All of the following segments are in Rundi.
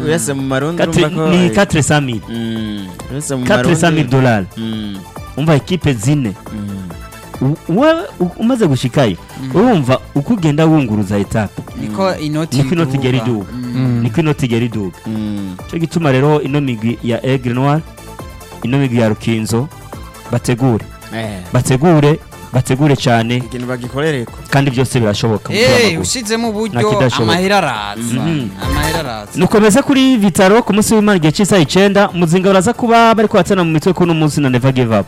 uyase mu marundi Quatre- urumva ko ni eh, 400 mil mm, uyase mu 400 mil dollars Mm, umva ekipe zine mm. U- wewe u- umaze gushikayo urumva uko ugenda wunguruza etape niko inoti niko inoti igera iduga. iduga Mm. niko inoti igera iduga Mm. cyo gituma rero ino migwi ya Aigle Noir ino migwi ya Rukinzo bategure Eh, bategure bategure cyane ikintu bagikorereko kandi byose birashoboka mu mupira Eh, w'amaguru. ushizemo uburyo Ntakidashoboka. amahera araza Mhm. amahera araza nukomeza kuri vitaro ku munsi w'imana igihe cy'isaha icyenda muzinga baraza kuba bari kuhatana mu mitwe kuno munsi na never give up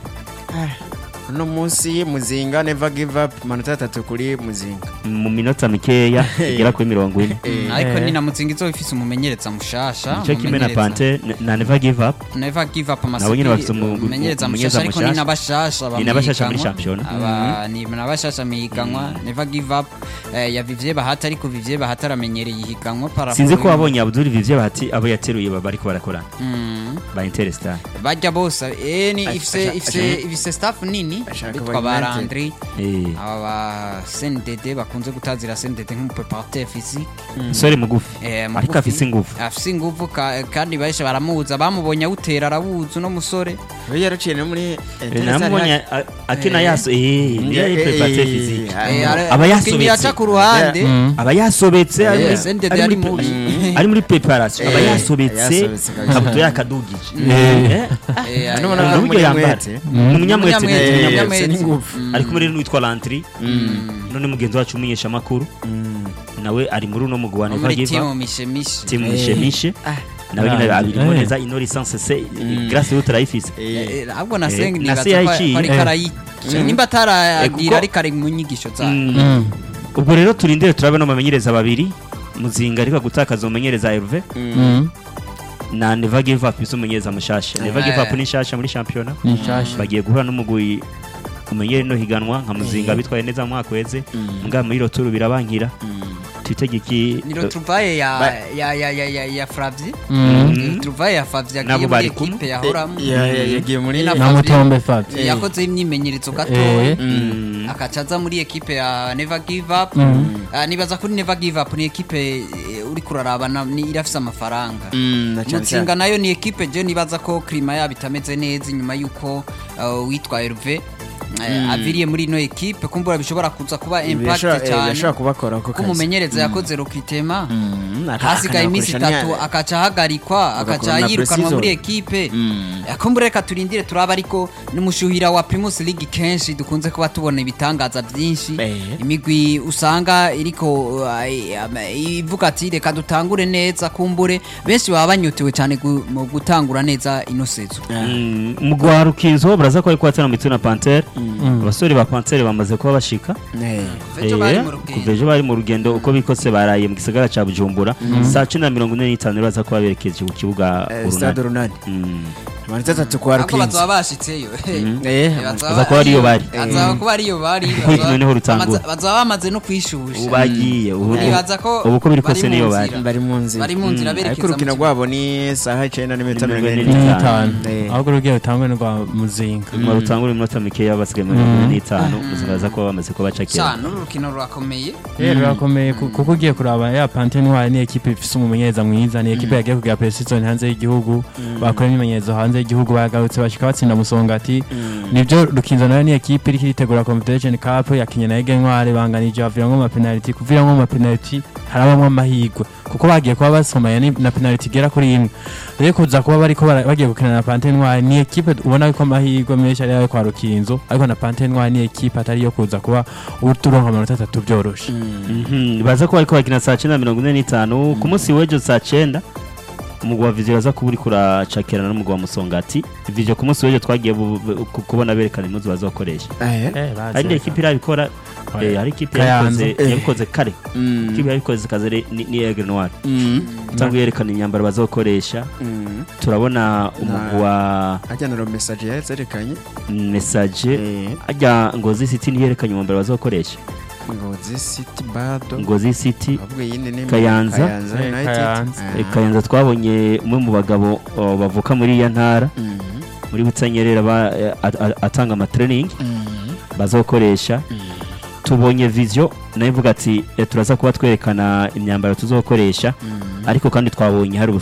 uno munsi muzinga never give up amanota atatu kuri muzinga mu minota mikeya igera kuri mirongo ine Mm, ariko ni na mutsinga izo ifise umumenyereza mushasha nicyo kimwe na umumenyereza- pante na- na never give up never give up Nabo nyine bafise amasipiri umu- umumenyereza umumenyereza mushasha ariko ni mushasha. n'abashasha Ni n'abashasha muri bamwiganwa. shampiyona. Aba- ni n'abashasha mihiganwa never give up eh, ya Vivye Bahati ariko Vivye Bahati aramenyereye ihiganwa par sinzi ko rapport- wabonye abdul vivye bahati abo yateruye baba bariko barakorana Mm. ba interstar bajya bose eh, ni Ash- ifise asha- ifise asha- ifise staff nini Ashaka bitwa ba ba United. Landry Eh, aba ba CNDD bakunze gutazira CNDD nk'umupreparateur physique umusore mugufi Eh, ariko mugufi. afise ingufu afise ingufu ka- kandi benshi baramuza bamubonye awutera arawuzi uno musore we yaraciye no muri Eh, namubonye a- akina Eh. yaso eh niyo ari preparateur physique Eh, ara- aba umukinnyi yasobetse. yaca ku ruhande aba yasobetse ari Eh, muri- CNDD ari ari muri mubi. pre- ari muri preparation aba Eh, yasobetse yasobetse kabisa. kabuto yakadugije Eh, Eh, Hano eh, ubona ni ko uburyo muri yambara mwete. ni umunyamwete Umunyamwete, ni Eh, umunyamwete. afise n'ingufu. Mm. ari kumwe rero n'uwitwa lantri none mugenzi wacu umenyesha amakuru Mm. nawe ari muri uno mugwi wa wo never muri give timu up mishemishe timu Eh. mishemishe Ah. nawe nyine Ah, abirimo eh. neza ino lisansi se Mm. grâce yo turayifise Eh, ahubwo na Eh, sengi na nibaza se ko yayiciye. ko ariko Eh. arayica nimba ataragira kuko- ariko ari mu nyigisho zayo Mm. ubwo rero turindire turabona abamenyereza babiri muzinga ariko gutakaza umumenyereza Herve mm. na never give up izo umumenyereza mushasha never give up ni nshasha muri shampiyona ni nshasha bagiye guhura n'umugwi umenyere no higanwa nka muzinga bitwaye neza mu mwaka weze Mm. mbwa muri roturu birabankira Mm. twitege iki ni retrouvaille ya Ba- ya ya ya ya ya Flavie Mhm. retrouvaille ya Flavie Nabo yagiye muri bari kumwe. equipe yahoramo Ya- ya- yagiye muri Na- na mutombe fabio Eh. yakoze imyimenyerezo gatoya Eh. Mm. akaca aza muri ekipe ya never give up Ah, nibaza kuri never give up ni ekipe eh, uri kuraraba na- ni irafise amafaranga Mm, na cyane mutsinga cyane. nayo ni ekipe je nibaza ko klima yabo itameze neza inyuma y'uko uh, witwa Herve eh, aviriye muri ino ekipe kumbura bishobora kuza kuba impact Yashobora- eh, cyane yashobora kubakora ako ko kazi. umumenyereza yakoze rokitema Mm, aka- hasigaye iminsi akanabakoresha itatu niya- akaca ahagarikwa akaca Agakora na yirukanwa pre-season. muri ekipe Mm. kumbura reka turindire turaba ariko n'umushuhira wa Primus League kenshi dukunze kuba tubona ibitangaza byinshi Eh. imigwi usanga iriko uh, i- ama- ivuga ati reka dutangure neza kumbure benshi baba banyotewe cyane gu- mu gutangura neza ino sezo Mm, umugwi wa rukinzo baraza ko ari kuhatana mu mitwe na pantere abasore ba pantere bamaze kuba bashika Eh. Ejo bari Eh, mu rugendo. kuva ejo bari mu rugendo uko bikose baraye mu gisagara ca bujumbura saa cumi na mirongo ine n'itanu rero baza kuba berekeje ku kibuga Eh, stade urunani urunani Mm. amanota atatu kwa ariko rukinzi bazaba bashitseyo Eh, Baza kuba ariyo bari. bazaba kuba ariyo bari Urukino bazaba- niho rutangura. bamaze- bazaba bamaze no kwishusha ubu bagiye ubu nibaza ko ubu uko biri bari kose mu niyo nzira. bari bari mu nzira bari mu nzira Mm, berekeza ariko urukino mu rwabo ni saha icyenda n'iminota Mirongo mirongo ine ine n'itanu. n'itanu Eh. ahubwo urugiye rutangwe n'urwa muzinga mu rutangura iminota mikeya basigaye muri mirongo ine n'itanu ubuzima baza kuba bamaze kuba bacakira cyane uru rukino rurakomeye rero rurakomeye ku- kuko ugiye kuraba ya pante ntwari ni ekipe ifise umumenyereza mwiza ni ekipe yagiye kugira precision hanze y'igihugu bakora imyimenyerezo hanze y'igihugu bagarutse bashika batsinda musongati nibyo rukinzo nayo ni ekipe iriko iritegura confederation cup yakinye na ege ntwari banganije baviramwo amapenaliti kuviramwo amapenaliti harabamwo amahirwe kuko bagiye kuba basomaya ni- na penaliti igera kuri imwe rero kuza kuba bariko bara- bagiye gukina na pante ntwari ni ekipe ubona ko amahirwe menshi ari ayo kwa rukinzo ariko na pante ntwari ni ekipe atari iyo kuza kuba uturonka amanota atatu byoroshe Mhm, baza kuba ariko bakina saa cyenda na mirongo ine n'itanu ku munsi w'ejo saa cyenda umugwi wa viziyo baza kuba uri kuracakirana n'umugwi wa musongati viziyo ku munsi w'ejo twagiye bu- bu- ku- kubona berekana impuzu bazakoresha Eh. hari indi ekipe irabikora eh, hari ikipe Kayanza. yabikoze yabikoze kare Mm. ikipe yabikoze kaze re- ni ni Aigle Noir Mm. cyangwa yerekana imyambaro bazakoresha Mm. turabona umugwi wa ajya na romesaje yazerekanye message Eh. ajya ngozi city ntiyerekanye umwambaro bazakoresha ngozi city bado ngozi city ahubwo yindi ni Kayanza. Kayanza Eh, United Kayanza. Ah. Eh, Kayanza twabonye umwe mu bagabo oh, bavuka muri iya ntara Mm. muri butanyerera ba- eh, at- at- atanga amatraining Mm. bazokoresha Mm. tubonye vision nayo ivuga ati eh, turaza kuba twerekana imyambaro tuzokoresha Mm. ariko kandi twabonye hari